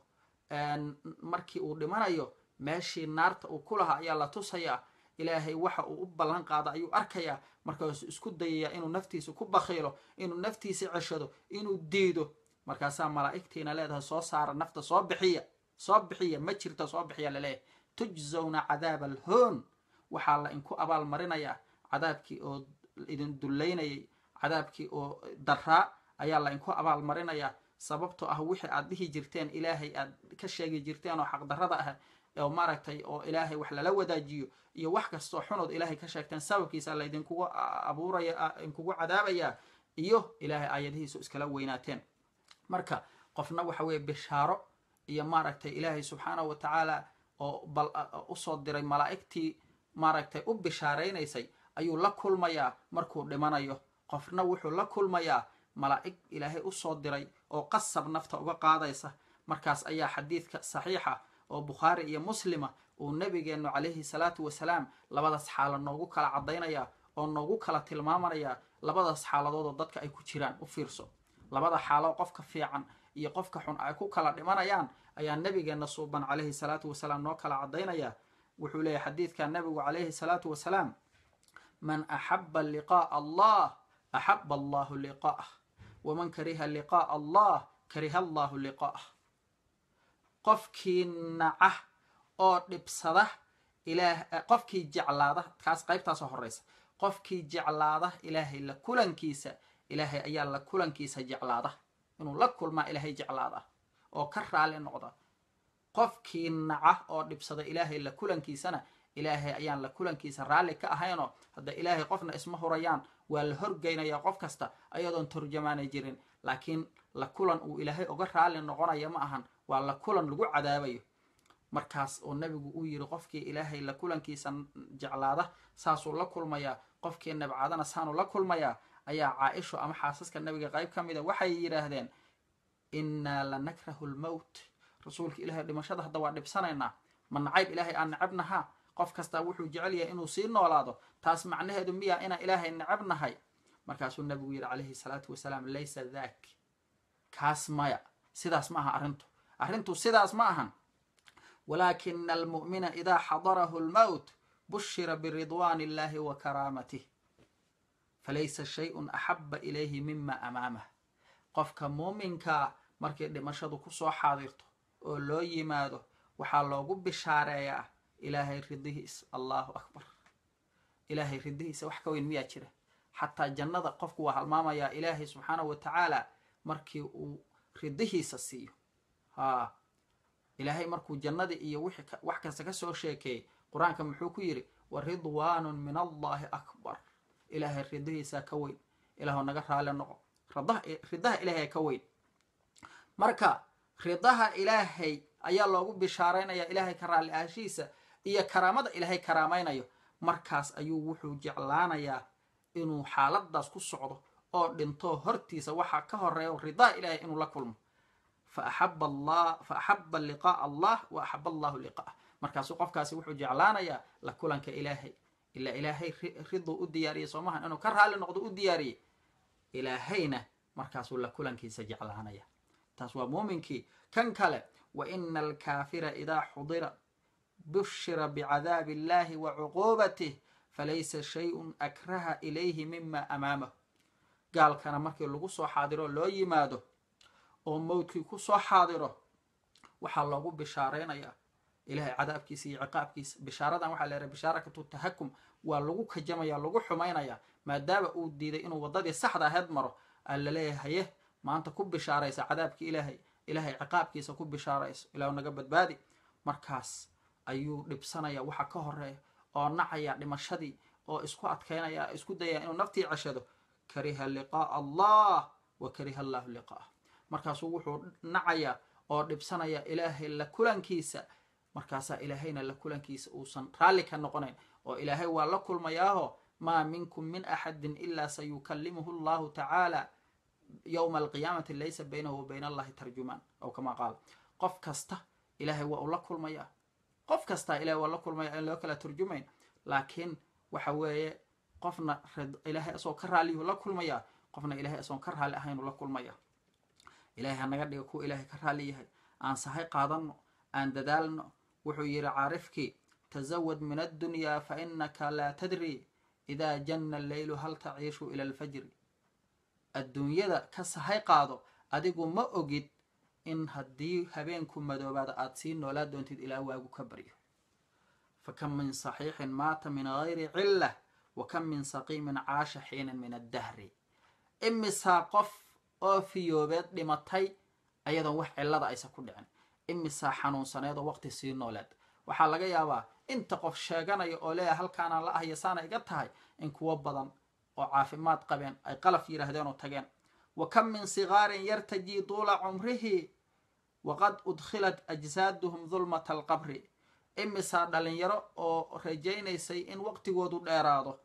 markii uu dhimanayo meeshii naarta uu ku lahaa ayaa la tusayaa ilaahay waxa uu u ballan qaada ayuu arkayaa markaasuu isku dayayaa inuu naftiisa ku bakhiilo inuu naftiisa ceshado inuu diido markaasaa malaa'igtiina leedahay soo saara nafta soo bixiya soo bixiya ma jirta soo bixiya laleeyahay tujzawna cadaaba alhoon waxaa la inku abaal marinayaa cadaabkii oo idin dullaynayay cadaabkii oo daraa ayaa la inku abaal marinayaa sababtoo ah wixii aad dhihi jirteen ilaahay aad ka sheegi jirteen oo xaqdarrada ah oo maaragtay oo ilaahay wax lala wadaajiyo iyo wax kastoo xunood ilaahay ka sheegteen sababkiisa laydinkugu abuuraya inkugu cadaabayaa iyo ilaahay aayadihiisu iskala weynaateen marka qofna waxa weeye bishaaro iyo maaragtay ilaahay subxaanahu wa tacaala oo bal usoo diray malaa'igtii maaragtay u bishaaraynaysay ayuu la kulmayaa markuu dhimanayo qofna wuxuu la kulmayaa malaa'ig ilaahay usoo diray oo qasab nafta uga qaadaysa markaas ayaa xadiidka saxiixa oo bukhaari iyo muslima uu nabigeennu calayhi salaatu wasalaam labadaas xaalo noogu kala caddaynaya oo noogu kala tilmaamanaya labadaas xaaladood oo dadka ay ku jiraan u fiirso labada xaalo qofka fiican iyo qofka xun ay ku kala dhimanayaan ayaa nabigeenna suuban calayhi salaatu wasalaam noo kala caddaynaya wuxuu leeyahy xadiidka nabigu calayhi salaatu wasalaam man axaba liqaa'a allah axaba allahu liqaa'ah waman kariha liqaa'a allah kariha allahu liqaa'ah qofkii naca oo dhibsada ilaah qofkii jeclaada kaas qaybtaasoo horeysa qofkii jeclaada ilaahay la kulankiisa ilaahay ayaa la kulankiisa jeclaada inuu la kulmaa ilaahay jeclaada oo ka raali noqda qofkii naca oo dhibsada ilaahay la kulankiisana ilaahay ayaan la kulankiisa raalli ka ahaynoo hadda ilaahay qofna isma hurayaan waa la horgeynayaa qof kasta ayadoon turjamaana jirin laakiin la kulan uu ilaahay uga raalli noqonaya ma ahan waa la kulan lagu cadaabayo markaas oo nabigu uu yiri qofkii ilaahay la kulankiisa jeclaada saasuu la kulmayaa qofkii nabcadana saanuu la kulmayaa ayaa caa-isho ama xaasaska nabiga qayb ka mida waxay yidhaahdeen innaa la nakrahu lmowt rasuulka ilahay dhimashada hadda waa dhibsanaynaa ma nacayb ilaahay aan necabnahaa qof kastaa wuxuu jecel yahay inuu sii noolaado taas macnaheedu miyaa inaan ilaahay necabnahay markaasuu nabigu yidhi calayhi salaatu wasalaam laysa daak kaas maya sidaas ma aha arrintu arrintu sidaas ma ahan walaakina almu'mina idaa xadarahu lmowt bushira biridwaan illahi wa karaamatih falaysa shayun axaba ilayhi mima amaamah qofka muuminkaa markay dhimashadu kusoo xaadirto oo loo yimaado waxaa loogu bishaareeyaa ilaahay ridihiis allahu akbar ilaahay ridihiisa wax ka weyn miyaa jira xataa jannada qofku waa halmaamayaa ilaahay subxaanahu wa tacaala markii uu ridihiisa siiyo haa ilaahay markuu jannadii iyo wax kasta ka soo sheekeeyey qur-aanka muxuu ku yidhi wa ridwaanun min allahi akbar ilaahay ridihiisaa ka weyn ilaahoo naga raali noqo ridaha ilaahay ka weyn marka ridaha ilaahay ayaa loogu bishaaraynayaa ilaahay ka raalli aashihiisa iyo karaamada ilaahay karaamaynayo markaas ayuu wuxuu jeclaanayaa inuu xaaladaas ku socdo oo dhinto hortiisa waxaa ka horeeya ridaha ilaahay inuu la kulmo fa axaba liqaa'a allah wa axaba allahu liqaa'ah markaasuu qofkaasi wuxuu jeclaanayaa la kulanka ilaahay ilaa ilaahay riduu u diyaariyey soomahan inuu ka raalli noqdo u diyaariyey ilaahayna markaasuu la kulankiisa jeclaanaya taas waa muuminkii kan kale wa ina alkaafira idaa xudira bushira bicadaabi illahi wa cuquubatih falaysa shayun akraha ilayhi mima amaamahu gaalkana markii lagu soo xaadiro loo yimaado oo mowdkii ku soo xaadiro waxaa loogu bishaaraynayaa ilahay cadaabkiisa iyo ciqaabkiisa bishaaradan waxaa la yhaha bishaarakatu tahakum waa lagu kajamaya lagu xumaynaya maadaama uu diiday inuu waddadii saxda aheyd maro aa laleeyahay haye maanta ku bishaaraysa cadaabki ilaahay ilaahay ciqaabkiisa ku bishaarayso ilahu naga badbaadi markaas ayuu dhibsanaya waxa ka horeeya oo nacaya dhimashadii oo isku adkaynaya isku dayaya inuu naftii ceshado kariha liqaa'a allah wa kariha allahu liqaa'ah markaasuu wuxuu nacaya oo dhibsanaya ilaahay la kulankiisa markaasaa ilaahayna la kulankiisa uusan raalli ka noqonayn oo ilaahay waa la kulmayaaho maa minkum min axadin ilaa sayukallimuhu allahu tacaala yowma alqiyaamati laysa baynahu wa bayna allahi tarjumaan aw kamaa qaal qof kasta ilaahay waa uu la kulmayaa qof kastaa ilahay waa la kulmaya in loo kala turjumayn laakiin waxa weeye qofna ilaahay asagoo ka raalliyuu la kulmayaa qofna ilahay asagoon ka raalli ahaynuu la kulmaya ilahay hanaga dhiga kuwa ilaahay ka raalli yahay aan sahay qaadanno aan dadaalno wuxuu yidhi caarifkii tasawad min addunyaa fa inaka laa tadri idaa janna alleylu hal taciishu ila alfajri adduunyada ka sahay qaado adigu ma ogid in haddii habeenku madoobaada aada sii noolaa doontid ilaa waagu ka baryo fa kam min saxiixin maata min gayri cillah wa kam min saqiimin caasha xiinan min addahri imisaa qof oo fiyoobeed dhimatay ayadoon wax cillada aysa ku dhicin imisaa xanuunsaneed oo waqti sii nooleed waxaa laga yaabaa inta qof sheeganaya oo leeyahay halkaanaan la ahya saana iga tahay in kuwo badan oo caafimaad qabeen ay qalaf yidhaahdeen oo tageen wa kam min sigaarin yartajii duula cumrihi waqad udkhilat ajsaaduhum dulmata alqabri imisaa dhalinyaro oo rajaynaysay in waqtigoodu dheeraado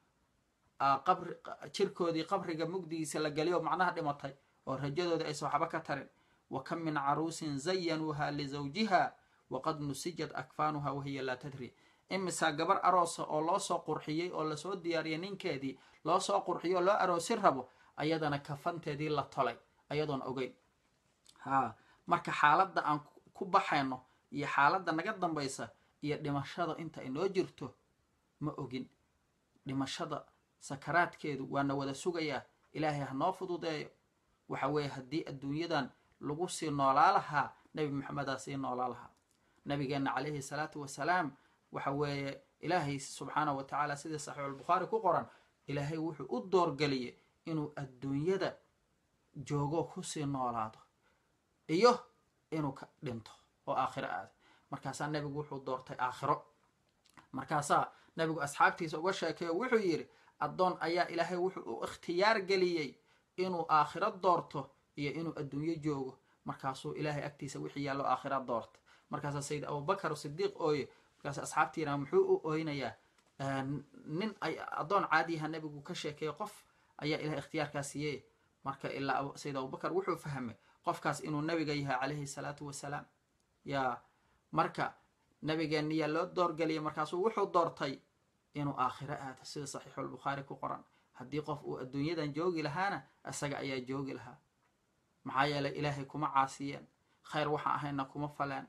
qabri jirkoodii qabriga mugdigiisa la geliyo macnaha dhimatay oo rajadooda aysan waxba ka tarin wa kam min caruusin zayanuuha lizawjiha waqad nusijat akfaanuha wahiya laa tadri imisaa gabar aroosa oo loo soo qurxiyey oo lasoo diyaariyay ninkeedii loo soo qurxiyey oo loo aroosin rabo ayadana kafanteedii la tolay ayadoon ogeyn haa marka xaaladda aan ku baxayno iyo xaaladda naga dambaysa iyo dhimashada inta inoo jirto ma ogin dhimashada sakaraadkeedu waana wada sugayaa ilaahay ha noo fududeeyo waxa weeye haddii adduunyadan lagu sii noolaa lahaa nebi maxamedaa sii noolaa lahaa nabigeenna calayhi salaatu wasalaam waxa weeye ilaahay subxaanahu wa tacaala sidii saxiixulbukhaari ku qoran ilaahay wuxuu u doorgeliyey inuu adduunyada joogo kusii noolaado iyo inuu ka dhinto oo aakhiro aado markaasaa nebigu wuxuu doortay aakhiro markaasaa nebigu asxaabtiisa uga sheekeeyo wuxuu yidhi addoon ayaa ilaahay wuxuu u ikhtiyaar geliyey inuu aakhiro doorto iyo inuu adduunyo joogo markaasuu ilaahay agtiisa wixii yaallo aakhira doorta markaasaa sayid abubakar sidiiq ooye markaas asxaabtiina muxuu u ooynayaa nin ay addoon caadiyaha nebigu ka sheekeeyo qof ayaa ilahay ikhtiyaarkaa siiyey marka ilaa sayid abubakar wuxuu fahmay qofkaas inuu nebiga yahay calayhi salaatu wasalaam yaa marka nabigeenniyaa loo doorgeliyay markaasuu wuxuu doortay inuu aakhiro aado sida saxiixulbukhaari ku qoran haddii qof uu adduunyadan joogi lahaana isaga ayaa joogi lahaa maxaa yeelay ilaahay kuma caasiyeen khayr waxaan ahayna kuma faleen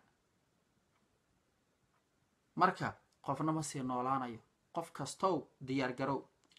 marka qofna ma sii noolaanayo qof kastow diyaar garow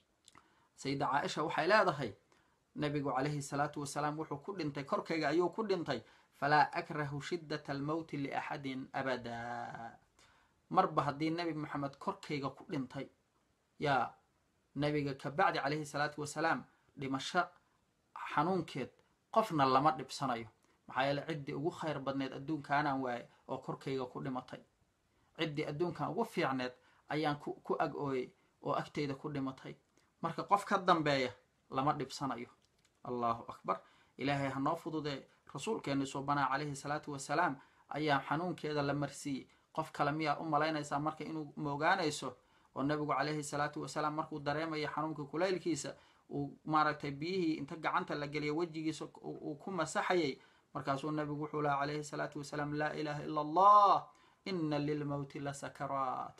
sayida caaisha waxay leedahay nabigu calayhi salaatu wasalaam wuxuu ku dhintay korkayga ayuu ku dhintay falaa akrahu shiddata almowti liaxadin abadaa marba haddii nebi maxamed korkayga ku dhintay yaa nabiga kabacdi calayhi salaatu wasalaam dhimasho xanuunkeed qofna lama dhibsanayo maxaa yeele ciddii ugu khayr badneed adduunkaanaan waaye oo korkayga ku dhimatay ciddii adduunkan ugu fiicneed ayaan ku ag ooyey oo agtayda ku dhimatay marka qof ka dambeeya lama dhibsanayo allahu akbar ilaahay ha noo fududee rasuulkeenni suubanaa calayhi salaatu wasalaam ayaa xanuunkeeda la marsiiyey qof kale miyaa u malaynaysaa marka inuu moogaanayso oo nabigu calayhi salaatu wasalaam markuu dareemaya xanuunkii kulaylkiisa uu maaragtay biyihii inta gacanta la geliya wejigiisa uu ku masaxayay markaasuu nabigu wuxuu laha calayhi salaatu wasalaam laa ilaaha ila allah ina lilmowti la sakaraat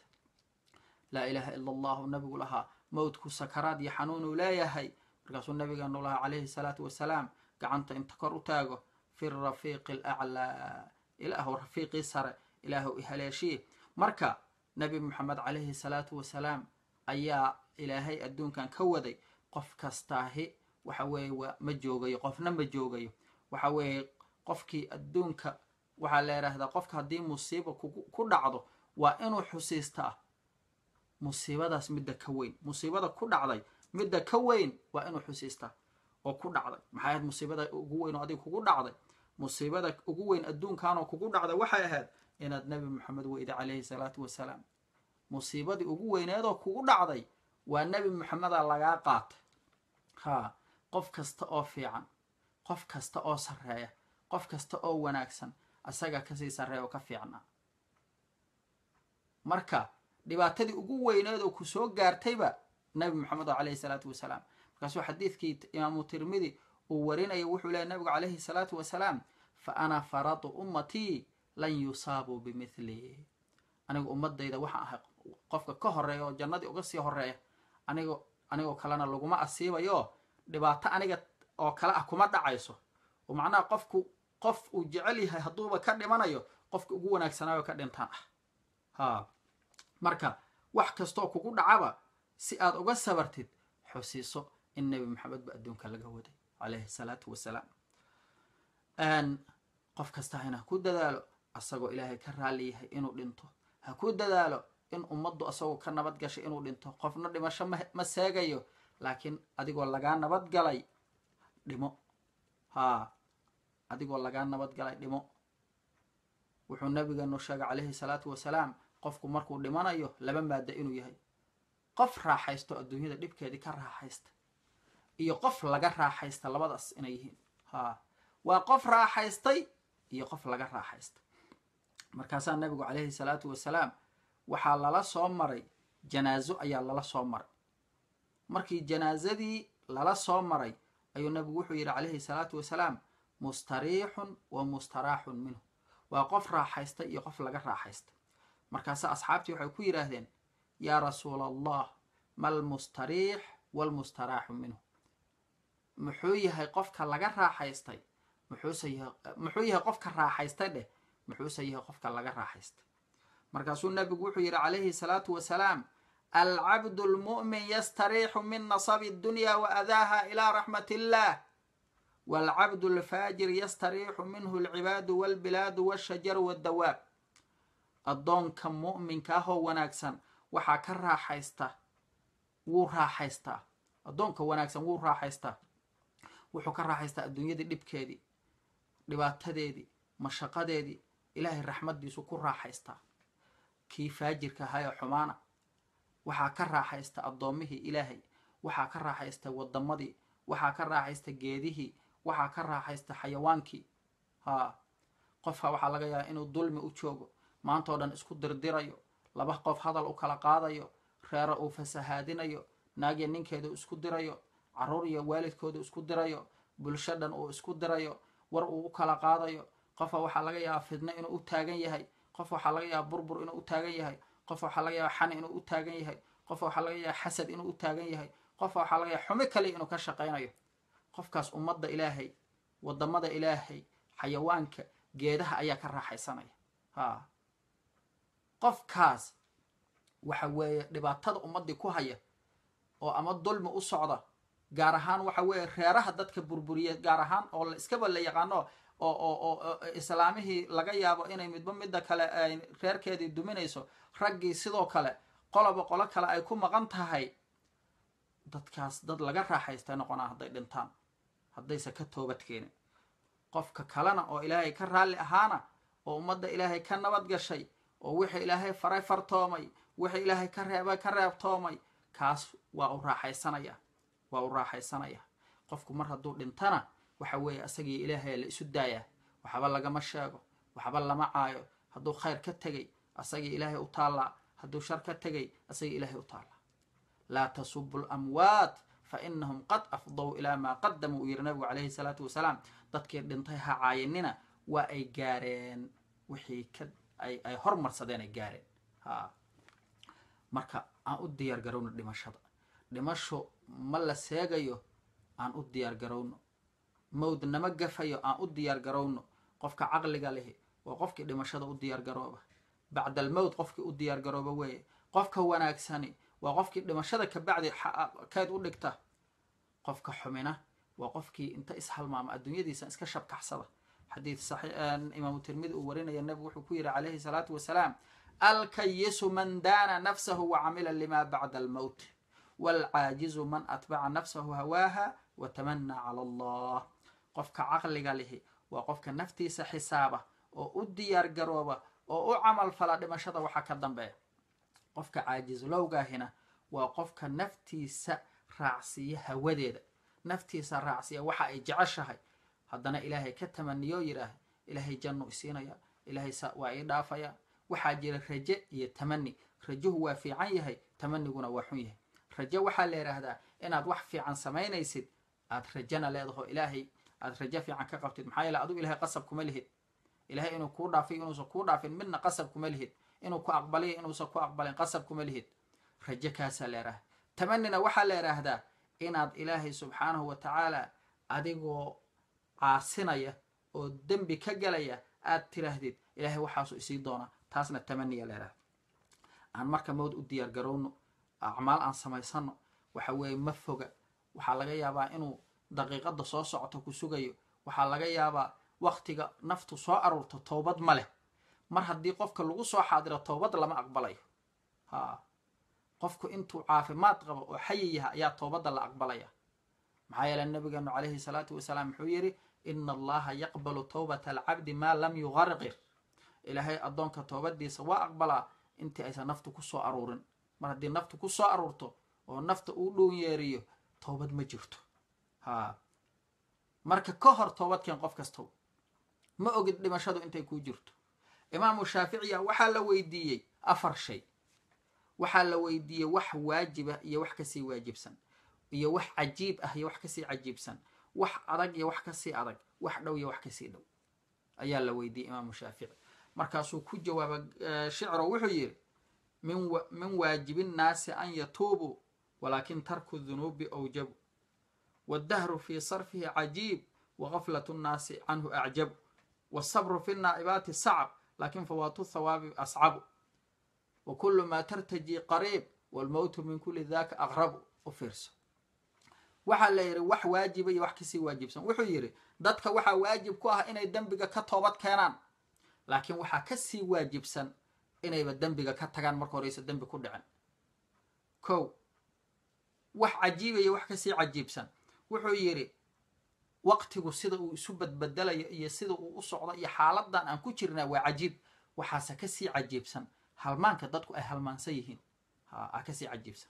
laa ilaaha ila allahu nabigu lahaa mowtku sakaraad iyo xanuunuu leeyahay markaasuu nabigeenu lahaa calayhi salaatu wasalaam gacanta inta kor u taago fi rafiiqi alaclaa ilaahu rafiiqii sare ilaahu ihaleeshii marka nabi moxamed calayhi salaatu wasalaam ayaa ilaahay adduunkan ka waday qof kastaahi waxa weeye waa ma joogayo qofna ma joogayo waxa weeye qofkii adduunka waxaa la yidhaahdaa qofka haddii musiiba ku dhacdo waa inuu xusiistaa musiibadaas midda ka weyn musiibada ku dhacday midda ka weyn waa inuu xusiistaa oo ku dhacday maxay ahayd musiibada ugu weyn oo adiga kugu dhacday musiibada ugu weyn adduunkanoo kugu dhacday waxay ahayd inaad nebi moxamed weyda calayhi salaatu wasalaam musiibadii ugu weyneedoo kugu dhacday waa nebi moxameda lagaa qaatay haa qof kasta oo fiican qof kasta oo sarreeya qof kasta oo wanaagsan asaga kasii sarreeya oo ka fiicnaa marka dhibaatadii ugu weyneed oo ku soo gaartayba nebi moxamed oo calayhi salaatu wasalaam markaasuu xadiidkii imaamu tirmidi uu warinaya wuxuu leehay nabigu calayhi salaatu wasalaam fa ana faradu ummatii lan yusaabuu bimithli anigu ummadayda waxaan ahay qofka ka horeeya oo jannadii uga sii horeeya anigo anigoo kalena laguma asiibayo dhibaato aniga oo kale ah kuma dhacayso oo macnaha qofku qof uu jecel yahay hadduuba ka dhimanayo qofka ugu wanaagsanaayo ka dhintaan ah haa marka wax kastoo kugu dhacaba si aad uga sabartid xusiiso in nebi maxamed ba adduunka laga waday calayhi salaatu wasalaam qof kasta hana ku dadaalo asagoo ilaahay ka raali yahay inuu dhinto ha ku dadaalo in ummaddu asagoo ka nabad gashay inuu dhinto qofna dhimasho ma seegayo laakiin adigoo lagaa nabad galay dhimo haa adigoo lagaa nabad galay dhimo wuxuu nabigeenu sheegay calayhi salaatu wasalaam qofku markuu dhimanayo laba maada inuu yahay qof raaxaysto adduunyada dhibkeedii ka raaxaysta iyo qof laga raaxaysta labadaas inay yihiin haa waa qof raaxaystay iyo qof laga raaxaysta markaasaa nabigu calayhi salaatu wasalaam waxaa lala soo maray janaaso ayaa lala soo maray markii janaasadii lala soo maray ayuu nabigu wuxuu yidhi calayhi salaatu wasalaam mustariixun wa mustaraaxun minhu waa qof raaxaysta iyo qof laga raaxaysta markaase asxaabtii waxay ku yidhaahdeen yaa rasuula allah ma almustariix waalmustaraaxu minhu muxuu yahay qofka laga raaxaystay muxuuse yahay muxuu yahay qofka raaxaystay dheh muxuuse yahay qofka laga raaxaystay markaasuu nabigu wuxuu yidhi calayhi salaatu wasalaam alcabdu lmu'min yastariixu min nasabi addunya wa adaaha ilaa raxmat illah waalcabdu alfaajir yastariixu minhu alcibaadu walbilaadu walshajaru waddawaab addoonka mu'minka ahoo wanaagsan waxaa ka raaxaysta wuu raaxaystaa addoonka wanaagsan wuu raaxaystaa wuxuu ka raaxaystaa adduunyadii dhibkeedii dhibaatadeedii mashaqadeedii ilaahay raxmaddiisu ku raaxaystaa kii faajirka ahaa ee xumaana waxaa ka raaxaysta addoommihii ilaahay waxaa ka raaxaysta waddamadii waxaa ka raaxaysta geedihii waxaa ka raaxaysta xayawaankii haa qofka waxaa laga yaabaa inuu dulmi u joogo maantao dhan isku dirdirayo laba qof hadal u kala qaadayo reero uu fasahaadinayo naagya ninkeedu isku dirayo carruur iyo waalidkoodu isku dirayo bulsho dhan uu isku dirayo war uu u kala qaadayo qofka waxaa laga yaabaa fidno inuu u taagan yahay qof waxaa laga yaabaa burbur inuu u taagan yahay qof waxaa laga yaabaa xan inuu u taagan yahay qof waxaa laga yaabaa xasad inuu u taagan yahay qof waxaa laga yaaba xumi kale inuu ka shaqaynayo qofkaas ummadda ilaahay waddamada ilaahay xayawaanka geedaha ayaa ka raaxaysanaya haa qofkaas waxa weeye dhibaatada ummaddii ku haya oo ama dulmi u socda gaar ahaan waxa weeye reeraha dadka burburiya gaar ahaan oo la iskaba la yaqaano oo oo oo islaamihii laga yaabo inay midba midda kale ay reerkeedii duminayso raggii sidoo kale qoloba qolo kale ay ku maqan tahay dadkaas dad laga raaxaystay noqonaa hadday dhintaan haddayse ka toobad keenin qofka kalena oo ilaahay ka raalli ahaana oo ummadda ilaahay ka nabad gashay oo wixii ilaahay faray fartoomay wixii ilaahay ka reebay ka reebtoomay kaas waa u raaxaysanaya waa u raaxaysanaya qofku mar hadduu dhintana waxa weeye asagii ilaahay la isu daayaa waxba lagama sheego waxba lama caayo hadduu khayr ka tegay asagii ilaahay u taallaa hadduu shar ka tegay asagii ilaahay u taallaa laa tasubu lamwaat fa inahum qad afdow ilaa maa qadamuu uu yidhi nabigu calayhi salaatu wasalaam dadkii dhintay ha caayinina waa ay gaareen wixii ka ay ay hormarsadeen ay gaareen ha marka aan u diyaar garowno dhimashada dhimasho ma la seegayo aan u diyaar garowno mawd nama gafayo aan u diyaar garowno qofka caqliga lihi waa qofkii dhimashada u diyaar garooba bacda almowt qofkii u diyaar garooba weeye qofka wanaagsani waa qofkii dhimashada kabacdi keyd u dhigta qofka xumina waa qofkii inta ishalmaama adduunyadiisa iska shabkaxsada xadiid imaamu tirmidi uu warinaya nebigu wuxuu ku yidhi calayhi salaatu wasalaam alkayisu man daana nafsahu wacamila lima bacda almowt waalcaajizu man atbaca nafsahu hawaaha watamanaa cala allah qofka caqliga lihi waa qofka naftiisa xisaaba oo u diyaar garooba oo u camal fala dhimashada waxaa ka dambeeya qofka caajislowgaahina waa qofka naftiisa raacsiiya hawadeeda naftiisa raacsiiya waxa ay jeceshahay haddana ilaahay ka tamaniyo yidhaah ilaahay jannu isiinaya ilaahay waa ii dhaafaya waxaa jira raje iyo tamani rajuhu waa fiican yahay tamaniguna waa xun yahay raje waxaa la yidhaahdaa inaad wax fiican samaynaysid aad rajana leedaho ilaahay aad rajo fiican ka qabtid maxaa yeele adigu ilahay qasab kuma lihid ilahay inuu kuu dhaafiyo inuusan kuu dhaafin midna qasab kuma lihid inuu ku aqbaliyo inuusan ku aqbalin qasab kuma lihid rajo kaasaa la yidhahda tamanina waxaa la yidhaahdaa inaad ilaahay subxaanahu wa tacaala adigoo caasinaya oo dembi ka galaya aad tiraahdid ilaahay waxaasuu isii doonaa taasna tamaniya la yidhahda aan marka mawd u diyaar garowno acmaal aan samaysano waxa weeye ma foga waxaa laga yaabaa inuu daqiiqadda soo socoto ku sugayo waxaa laga yaabaa waktiga naftu soo aruurto toobad ma leh mar haddii qofka lagu soo xaadiro toobad lama aqbalayo ha qofku intuu caafimaad qabo oo xayi yaha ayaa toobadda la aqbalaya maxaa yeele nabigeenu calayhi salaatu wasalaam wuxuu yidhi ina allaha yaqbalu towbata alcabdi maa lam yuqarqir ilaahay addoonka toobadiisa waa aqbalaa intii aysan naftu ku soo aruurin mar haddii naftu ku soo aruurto oo nafta uu dhown yeeriyo toobad ma jirto ha marka ka hor toobadkeen qof kastow ma ogid dhimashadu intay kuu jirto imaamu shaaficiya waxaa la weydiiyey afar shay waxaa la weydiiyey wax waajiba iyo wax kasii waajibsan iyo wax cajiib ah iyo wax kasii cajiibsan wax adag iyo wax kasii adag wax dhow iyo wax kasii dhow ayaa la weydiiyey imaamu shaafici markaasuu ku jawaaba shicro wuxuu yidhi min waajibi nnaasi an yatuubuu walaakin tarku dunuubi awjabu waddahru fii sarfihi cajiib wagaflat nnaasi canhu acjabu wasabru fi naa'ibaati sacb lakin fawaatu thawaabi ascabu wa kulu maa tartaji qariib walmowtu min kuli daka aqrabu u fiirso waxaa la yidhi wax waajiba iyo wax kasii waajibsan wuxuu yidhi dadka waxaa waajib ku ah inay dembiga ka toobad keenaan laakiin waxaa kasii waajibsan inayba dembiga ka tagaan marka horeysa dembi ku dhicin kow wax cajiibaya wax kasii cajiibsan wuxuu yidhi waqtigu sida uu isu badbedelayo iyo sida uu u socdo iyo xaaladan aan ku jirnaa waa cajiib waxaase kasii cajiibsan halmaanka dadku ay halmaansan yihiin ha kasii cajiibsan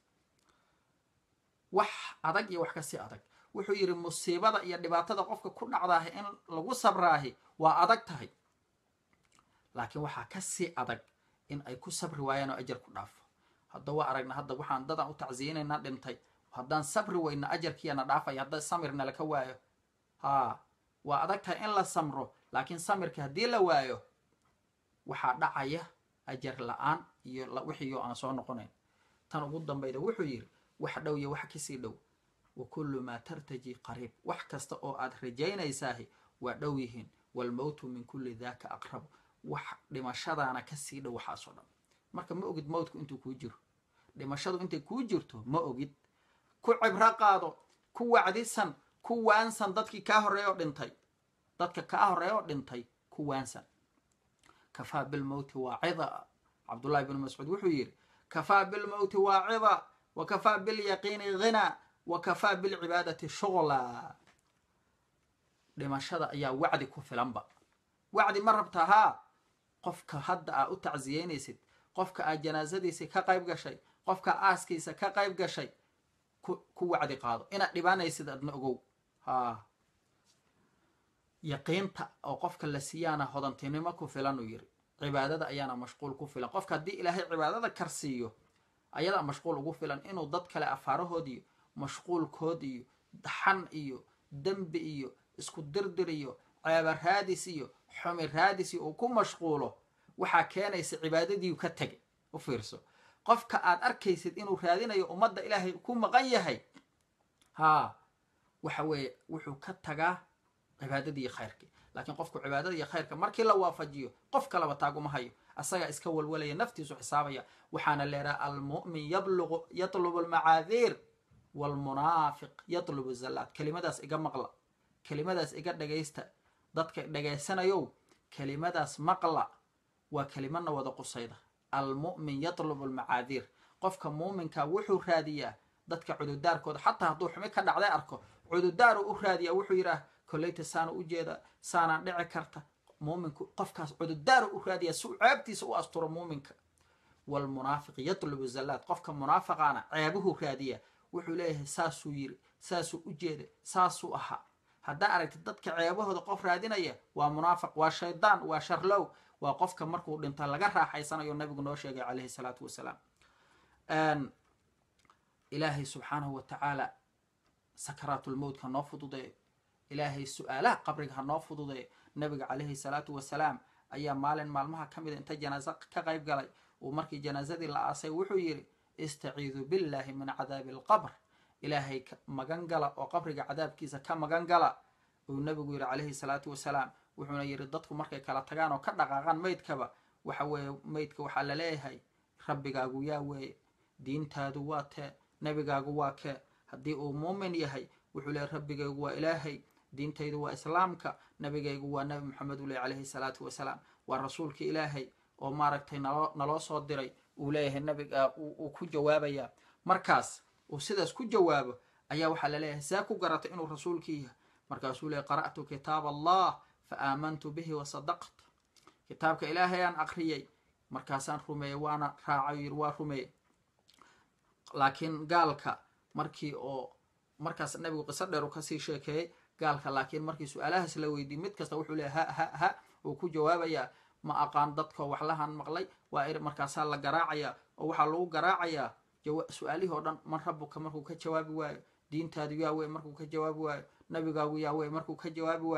wax adag iyo wax kasii adag wuxuu yidhi musiibada iyo dhibaatada qofka ku dhacdaahi in lagu sabraahi waa adag tahay laakiin waxaa kasii adag in ay ku sabri waayaan oo ajar ku dhaafo hadda waa aragna hadda waxaan dadaan u tacsiyinaynaa dhintay haddaan sabri weyna ajarkiiyana dhaafaya hadda samirna laka waayo haa waa adag tahay in la samro laakiin samirka haddii la waayo waxaa dhacaya ajar la-aan iyo wixiioo aan soo noqonayn tan ugu dambayda wuxuu yidhi wax dhow iyo wax kasii dhow wa kullu maa tartaji qariib wax kasta oo aad rajaynaysaahi waa dhow yihiin waalmowtu min kulli daaka aqrabu wax dhimashadaana kasii dhow waxaasoo dhan marka ma ogid mowtku intuu kuu jiro dhimashadu intay kuu jirto ma ogid ku cibro qaado ku wacdisan ku waansan dadkii kaa horreeya oo dhintay dadka kaa horreeya oo dhintay ku waansan kafaa bilmowti waacida cabdullahi bnu mascuud wuxuu yidhi kafaa bilmowti waacida wa kafaa bilyaqiini ghinaa wa kafaa bilcibaadati shuqla dhimashada ayaa wacdi ku filanba wacdi ma rabta haa qofka hadda aa u tacsiyeynaysid qofka aad janaasadiisa ka qayb gashay qofka aaskiisa ka qayb gashay ku wacdi qaado inaad dhibaanaysid adna ogow haa yaqiinta oo qofka la siiyaana hodantinimo ku filan uu yiri cibaadada ayaana mashquul ku filan qofka haddii ilaahay cibaadada karsiiyo ayadaa mashquul ugu filan inuu dad kale afaarahood iyo mashquulkood iyo daxan iyo dembi iyo isku dirdir iyo ceeba raadis iyo xumi raadis iyo uu ku mashquulo waxaa keenaysa cibaadadiiu ka tegay u fiirso qofka aad arkaysid inuu raadinayo ummadda ilaahay ku maqan yahay haa waxa weeye wuxuu ka tagaa cibaadadii iyo khayrkii laakiin qofku cibaadada iyo khayrka markii la waafajiyo qof kalaba taaguma hayo asagaa iska walwalaya naftiisu xisaabaya waxaana leedaha almu'min yabluqu yatlubu almacaadiir waalmunaafiq yatlubu zallaad kelimadaas iga maqla kelimadaas iga dhagaysta dadka dhagaysanayow kelimadaas maqla waa kelimadna wada qusayda almu'min yatlubu almacaadiir qofka muuminka wuxuu raadiyaa dadka cududaarkooda xataa hadduu xumi ka dhacday arko cududaaru u raadiyaa wuxuu yidhaah koleyta saana u jeeda saanaa dhici karta muuminku qofkaas cududaaru u raadiyaa si uu ceebtiisa u asturo muuminka waalmunaafiq yatlubu zallaad qofka munaafaqaana ceebuhu raadiyaa wuxuu leeyahay saasuu yiri saasuu u jeeda saasuu ahaa haddaa aragtid dadka ceebahooda qof raadinaya waa munaafiq waa shaydaan waa sharlow waa qofka markuu dhinto laga raaxaysanayo nabigu noo sheegay calayhi salaatu wasalaam ilaahay subxaanahu wa tacaala sakaraatulmowt ha noo fududeeyo ilaahay su-aalaha qabriga ha noo fududeeyo nabiga calayhi salaatu wasalaam ayaa maalin maalmaha ka mida inta janaaso ka qayb galay uu markii janaasadii la aasay wuxuu yidhi istaciidu billahi min cadaabi alqabr ilaahay magan gala oo qabriga cadaabkiisa ka magan gala uu nabigu yidhi calayhi salaatu wasalaam wuxuuna yidhi dadku markay kala tagaan oo ka dhaqaaqaan meydkaba waxa weeye meydka waxaa la leeyahay rabbigaagu yaa weeye diintaadu waa tee nebigaagu waa kee haddii uu muumin yahay wuxuu leeyahy rabbigaygu waa ilaahay diintaydu waa islaamka nebigaygu waa nebi moxamed uu leey calayhi salaatu wasalaam waa rasuulka ilaahay oo maaragtay naloo naloo soo diray uu leeyahay nabiga uu ku jawaabayaa markaas uu sidaas ku jawaabo ayaa waxaa la leeyahay see ku garatay inuu rasuulkii yahay markaasuu leeyay qara'tu kitaab allah fa aamantu bihi wa sadaqt kitaabka ilaahay aan aqriyay markaasaan rumeeyey waana raacay yiri waa rumeeyey laakiin gaalka markii oo markaas nabigu qiso dheer uu kasii sheekeeyey gaalka laakiin markii su-aalahaas la weydiiyey mid kasta wuxuu leeyahy ha ha ha uu ku jawaabayaa ma aqaan dadkoo waxlahan maqlay waa ir markaasaa la garaacayaa oo waxaa lagu garaacayaa su-aalihii oo dhan man rabuka markuu ka jawaabi waayo diintaadu yaa wey markuu ka jawaabi waayo nabigaagu yaa wey markuu ka jawaabi waayo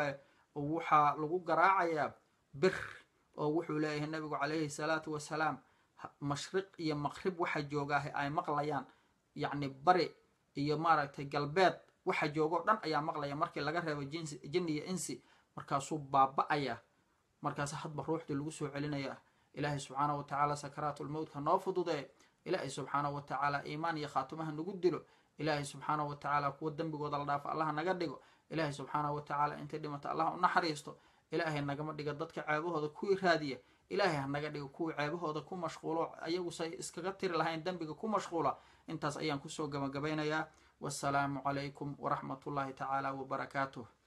oo waxaa lagu garaacayaa bir oo wuxuu leeyahay nabigu calayhi salaatu wasalaam mashriq iyo maqrib waxa joogaaha ay maqlayaan yacni bari iyo maaragtay galbeed waxa joogoo dhan ayaa maqlaya markii laga reebo jinsi jinni iyo insi markaasuu baaba-aya markaas hadba ruuxdii lagu soo celinaya ilaahay subxaana wa tacaala sakaraatulmowtka noo fududee ilaahay subxaana wa tacaala iimaan iyo khaatumaha nagu dilo ilaahay subxaana wa tacaala kuwa dembigooda la dhaafo allaha naga dhigo ilaahay subxaana wa tacaala intay dhimata allaha u naxariisto ilaahay nagama dhiga dadka ceebahooda kuwii raadiya ilaahay hanaga dhigo kuwii ceebahooda ku mashquulo ayagu say iskaga tiri lahayn dembiga ku mashquula intaas ayaan kusoo gabagabaynayaa wassalaamu calaykum waraxmat ullahi tacaala wabarakaatuh